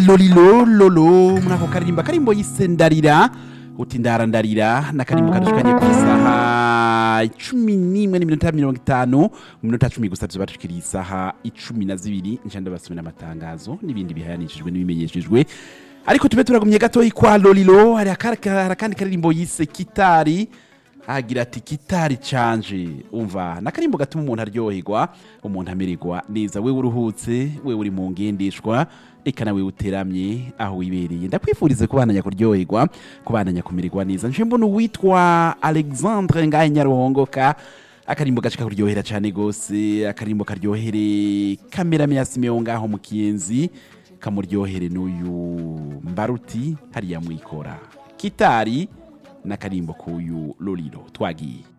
lolilo lolo muri ako karirimba karimbo yise ndarira uti ndarandarira n'akarimbo kadushikanye ku isaha icumi n'imwe n'iminota mirongo itanu mu minota cumi gusa tuba tukiri isaha icumi na zibiri nca ndabasomera amatangazo n'ibindi bihayanishijwe n'ibimenyeshejwe ariko tube turagumye gatoyi kwa lolilo hari akara- hari akandi karirimbo yise kitari agira ati kitari canje umva nakarimbo gatuma umuntu aryoherwa umuntu amererwa neza wewe uruhutse wewe uri mu ngendeshwa eka nawe uteramye aho wibereye ndakwifurize kubananya kuryoherwa kubananya kumererwa neza nje mbona uwitwa alexandre ngahe nyaruhongoka akarimbo gashika kuryohera cyane gose akarimbo karyohere kamerame ya simeon ngaho mu kiyenzi kamuryohere n'uyu mbaruti hariya mwikora kitari n'akarimbo k'uyu lolilo twagiye